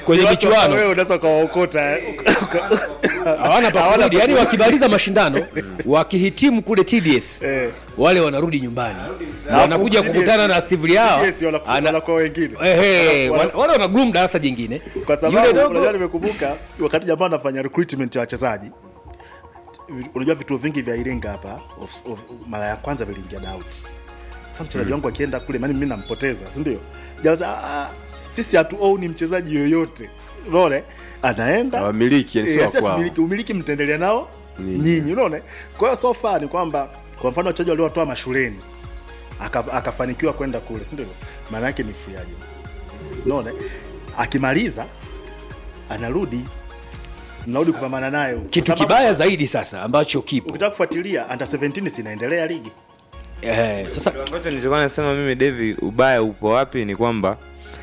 kwenye Ni watu ambao michuano wewe unaweza ukawaokota hawana pa kurudi yani wakimaliza mashindano wakihitimu kule tds Eh. wale wanarudi nyumbani Alafu wanakuja TDS kukutana na steve liao TDS wana- wanakuwa wengine. Ehe, Wana- wana- wale wana gloom darasa jingine kwa Yule sababu dogo- unajua nimekumbuka wakati jamaa anafanya recruitment ya wachezaji vi- unajua vituo vingi vya Iringa hapa of- of- mara ya kwanza viliingia doubt sasa mchezaji wangu akienda kule maana mimi nampoteza si ndio jaza ah, sisi hatu own mchezaji yoyote unaona anaenda Hawamiliki, yani sio Eh, wa si kwao. hatumiliki, umiliki mtaendelea nao Nyinyi. nyinyi unaona kwa hiyo so far ni kwamba kwa mfano wachezaji waliowatoa mashuleni aka- akafanikiwa kwenda kule si ndio maana yake ni free agent unaona akimaliza anarudi mnarudi kupambana nayo Kwa kitu sababu kibaya zaidi sasa ambacho kipo ukitaka kufuatilia under 17 sinaendelea ligi eh, sasa ambacho nilichokuwa nasema mimi Devi, ubaya upo wapi ni kwamba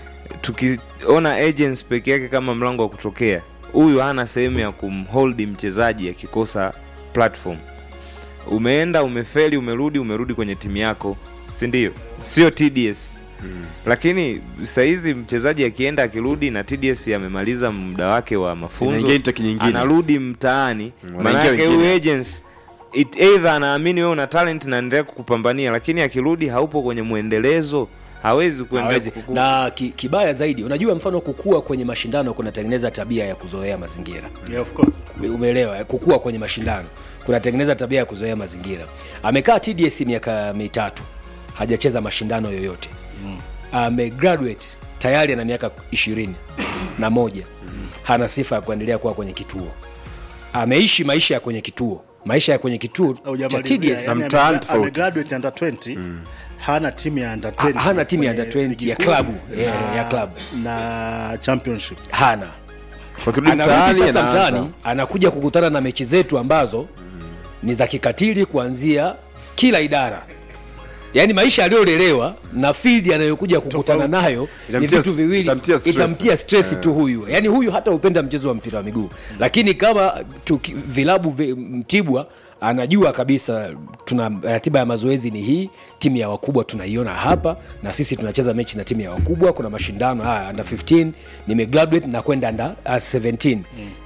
tukiona agents peke yake kama mlango wa kutokea, huyu hana sehemu ya kumhold mchezaji akikosa platform. Umeenda umefeli, umerudi, umerudi kwenye timu yako, si ndio? Sio TDS lakini sahizi mchezaji akienda akirudi na TDS amemaliza muda wake wa mafunzo, Inaingia intake nyingine. anarudi mtaani, wanaingia maanake wengine. huyu agents it either anaamini wewe una talent na endelea kukupambania, lakini akirudi haupo kwenye mwendelezo, hawezi kuenda hawezi. kuku- na ki, kibaya zaidi unajua mfano kukua kwenye mashindano kunatengeneza tabia ya kuzoea mazingira yeah, of course umeelewa kukua kwenye mashindano kunatengeneza tabia ya kuzoea mazingira amekaa tds miaka mitatu hajacheza mashindano yoyote amegraduate tayari ana miaka ishirini na moja hana sifa ya kuendelea kuwa kwenye kituo ameishi maisha ya kwenye kituo maisha ya kwenye kituo cha Haujamalizia, tds yani Some talent ame- fault. amegraduate under 20 hana timu ya under Ha- 20 hana timu ya kwenye under 20 ligi ya kuu klabu, na- yeah, ya klabu. na championship hana wakirudi anarudi mtaani sasa anaanza. mtaani anakuja kukutana na mechi zetu ambazo ni za kikatili kuanzia kila idara yaani maisha aliyolelewa na field anayokuja kukutana Tofauti. nayo ni Itamtia- vitu viwili itamtia stress. itamtia stress tu huyu yaani huyu hata upenda mchezo wa mpira wa miguu lakini kama tuki, vilabu vi, mtibwa anajua kabisa tuna ratiba ya mazoezi ni hii timu ya wakubwa tunaiona hapa na sisi tunacheza mechi na timu ya wakubwa kuna mashindano haya under 15 nimegraduate na kwenda under uh, 17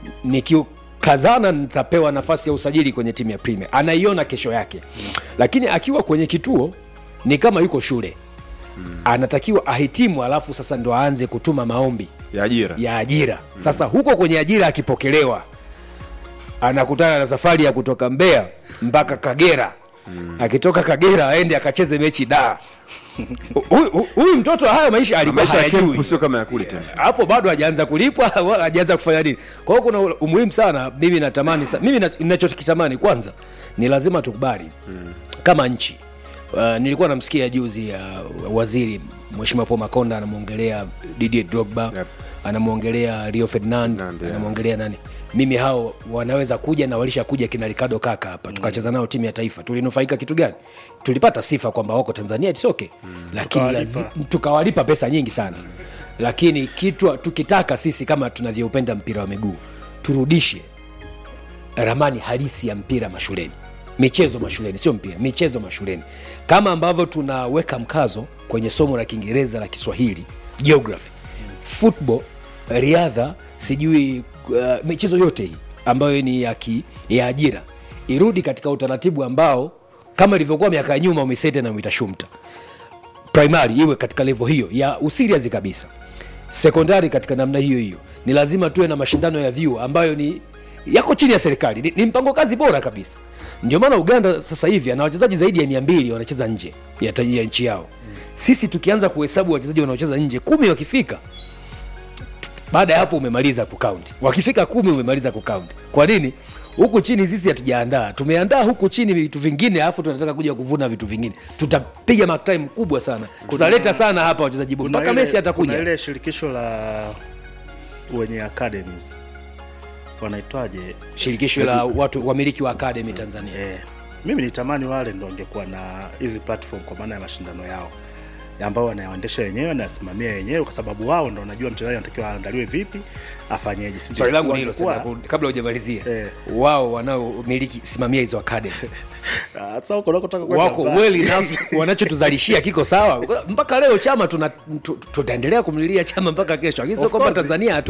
nikikazana nitapewa nafasi ya usajili kwenye timu ya premier anaiona kesho yake lakini akiwa kwenye kituo ni kama yuko shule anatakiwa ahitimu alafu sasa ndo aanze kutuma maombi ya ajira ya ajira sasa huko kwenye ajira akipokelewa anakutana na safari ya kutoka mbeya mpaka kagera akitoka kagera aende akacheze mechi da Huyu- huyu- huyu mtoto haya maisha alikuwa maisha ya hayajui kempu sio kama ya kule tena hapo bado hajaanza kulipwa wala hajaanza kufanya nini kwa hiyo kuna umuhimu sana mimi natamani sa- mimi na- ninachokitamani kwanza ni lazima tukubali kama nchi uh, nilikuwa namsikia juzi ya waziri mheshimiwa paul makonda anamwongelea didier drogba Yep. anamwongelea rio ferdinand Ferdinand, yeah. anamwongelea nani mimi hao wanaweza kuja na walisha kuja kina ricardo kaka hapa tukacheza nao timu ya taifa tulinufaika kitu gani tulipata sifa kwamba wako tanzania it's okay lakini Tukawalipa. lazi- tukawalipa pesa nyingi sana lakini kitu tukitaka sisi kama tunavyoupenda mpira wa miguu turudishe ramani halisi ya mpira mashuleni michezo mashuleni sio mpira michezo mashuleni kama ambavyo tunaweka mkazo kwenye somo la kiingereza la kiswahili geography football riadha sijui uh, michezo yote hii ambayo ni ya, ki, ya ajira irudi katika utaratibu ambao kama ilivyokuwa miaka ya nyuma umisete na uitashumta primary iwe katika levo hiyo ya usirias kabisa sekondari katika namna hiyo hiyo ni lazima tuwe na mashindano ya vyuo ambayo ni yako chini ya serikali ni, ni mpango kazi bora kabisa ndio maana uganda sasa hivi ana wachezaji zaidi ya mia mbili wanacheza nje ya, ta- ya nchi yao sisi tukianza kuhesabu wachezaji wanaocheza nje kumi wakifika baada ya hapo umemaliza kukaunti wakifika kumi umemaliza kukaunti kwa nini huku chini sisi hatujaandaa tumeandaa huku chini vitu vingine alafu tunataka kuja kuvuna vitu vingine tutapiga matime mkubwa sana tutaleta sana hapa wachezaji bora Kuna mpaka ile- mesi kuna atakuja ile shirikisho la wenye academies wanaitwaje shirikisho la watu wamiliki wa academy tanzania eh, mimi nitamani wale ndo wangekuwa na hizi platform kwa maana ya mashindano yao ambao wanayaendesha wenyewe wanayasimamia wenyewe kwa sababu wao ndo wanajua mchezaji anatakiwa aandaliwe vipi afanyeje si ndio? swali langu ni hilo Wangekuwa- sasa, kabla hujamalizia Eh. wao wanaomiliki simamia hizo academy Ah, sasa huko unakotaka kwenda wako mbali. well enough wanachotuzalishia kiko sawa mpaka leo chama tuna- tu- tutaendelea kumlilia chama mpaka kesho lakini sio Of kwamba course. tanzania hatu